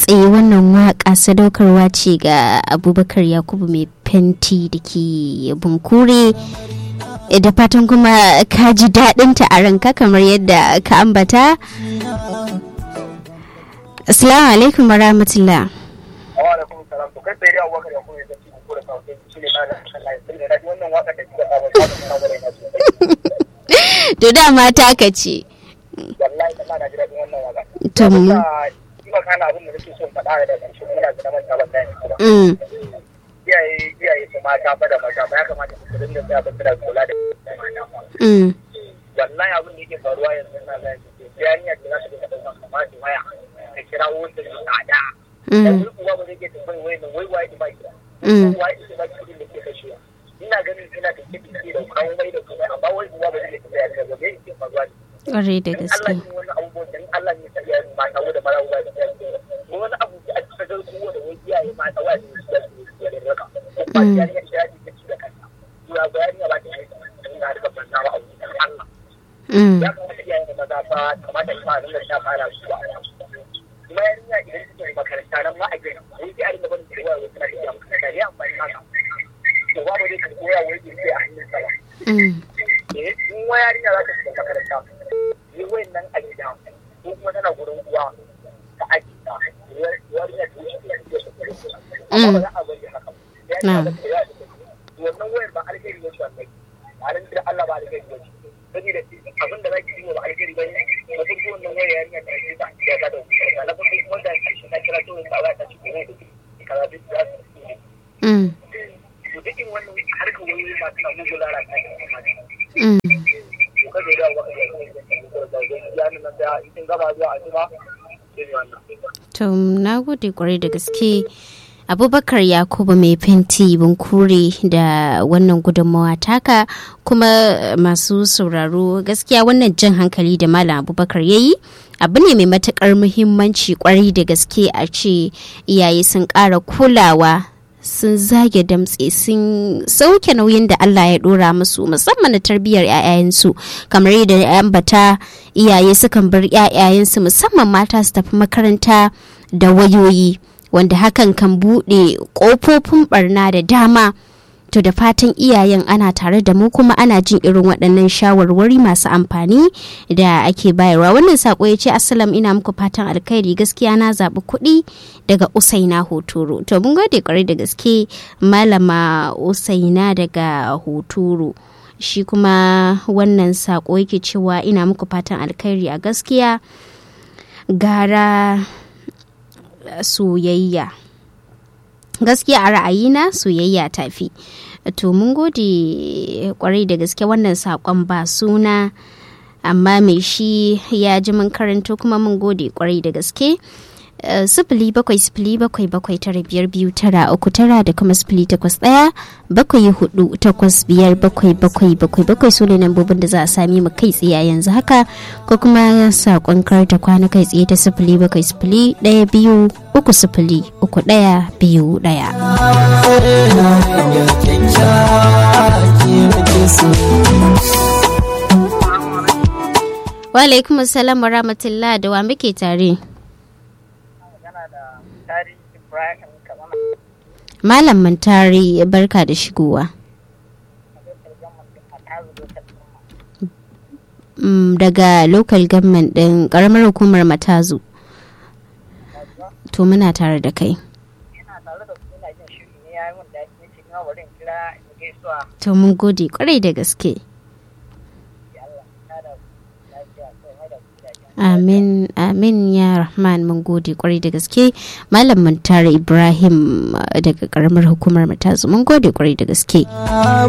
tsaye wannan waka sadaukarwa ce ga abubakar yakubu mai fenti da ke bunkure da fatan kuma ka ji daɗinta a ranka kamar yadda ka ambata assalamu alaikum wa rahmatullah to dama ta ka ce wallahi ta na ji daɗin wannan waka to mu kuma kana abin da nake son faɗa da ƙarshe muna da manta ban da kuma mm, iyaye iyaye su mata fa da maza ba ya kamata su dinga tsaya ba suna kula da mata mm, wallahi abin da yake faruwa yanzu na ga yarinya da za su dinga ɗaukar kamar su waya ka kira wanda ya tsada da mm, wani uwa ba zai ke tambayi wai nan wai waye da baki mm. waye da baki kudin da ke kashewa ina ganin ina da kiɗi ke da kawo mai da kuma amma wai uwa ba zai ke tambaya ka ga me yake faruwa ne ƙwarai da Allah gaske ne wani abubuwan da Allah ne ta iyaye mata wanda mara uwa da iyaye ko wani abu da a cikin garku wanda wani iyaye mata wa ne su da su da raka ko ba Mm. yarinya ta yi ta ci da kanta to ya bayani ba ta yi ina da babban nawa abu da Allah Mm, ya kamata iyaye da maza fa kamata ta dinga ta fara su ba kuma yarinya idan take makaranta nan ma a gina wai sai a dinga barin cewa wai tana iya makaranta ne amfani haka to babu dai ka koya wai ke sai a hannun sa ba mm, eh in wa yarinya za ta shiga makaranta yi wayan nan a gida ko kuma tana gurin uwa ta aji ta yarinya ta wuce ta wuce ta amma ba za a bari haka ba yarinya za ta yi wannan wayar ba alheri ne shi wannan ba ran da Allah ba alheri ne shi saboda abin da za ki yi ba alheri ba ne ba duk wannan wayar yarinya ta yi ta ya ga da wuce na farko kuma da shi na kira to ta ba ta ci ne da kaza duk za su yi mm, to duk in wannan harkar wayoyi ma tana mugu lalata ne mm. kada ya wa ya nan da in gaba zuwa ajima sai wannan To na gode kwarai da gaske Abubakar Yakubu mai fenti bunkure da wannan gudunmawa taka kuma masu sauraro gaskiya wannan jan hankali da Malam Abubakar ya yi abu ne mai matukar muhimmanci kwarai da gaske a ce iyaye sun ƙara kulawa sun zage damtse sun sauke nauyin da Allah ya dora musu musamman na tarbiyyar 'ya'yayensu kamar yadda ya ambata iyaye sukan bar 'ya'yayensu musamman mata su tafi makaranta da wayoyi wanda hakan kan buɗe ƙofofin barna da dama to da fatan iyayen ana tare da mu kuma ana jin irin waɗannan shawarwari masu amfani da ake bayarwa wannan sako ya ce assalam ina muku fatan alkhairi gaskiya na zaɓi kuɗi daga usaina hotoro to mun gode kwarai da gaske malama usaina daga hotoro shi kuma wannan sako yake cewa ina muku fatan alkhairi a gaskiya gara soyayya gaskiya a ra'ayina soyayya tafi to mun gode kwarai da gaske wannan sakon ba suna amma mai shi ya ji mun karanto kuma mun gode kwarai da gaske sifili bakwai sifili bakwai bakwai tara biyar biyu tara uku tara da kuma sifili takwas ɗaya bakwai hudu takwas biyar bakwai bakwai bakwai bakwai su ne lambobin da za a sami mu kai tsaye yanzu haka ko kuma saƙon karta kwana kai tsaye ta sifili bakwai sifili ɗaya biyu uku sifili uku ɗaya biyu ɗaya. Wa alaikum salam wa rahmatullah da wa muke tare. Malam Mantari barka da shigowa. Daga local government ɗin ƙaramar hukumar Matazu. To muna tare da kai. To mun gode kwarai da gaske. Amin, amin ya Rahman mun gode kwarai da gaske. Malam Muntari Ibrahim daga karamar hukumar Matazu mun gode kwarai da gaske.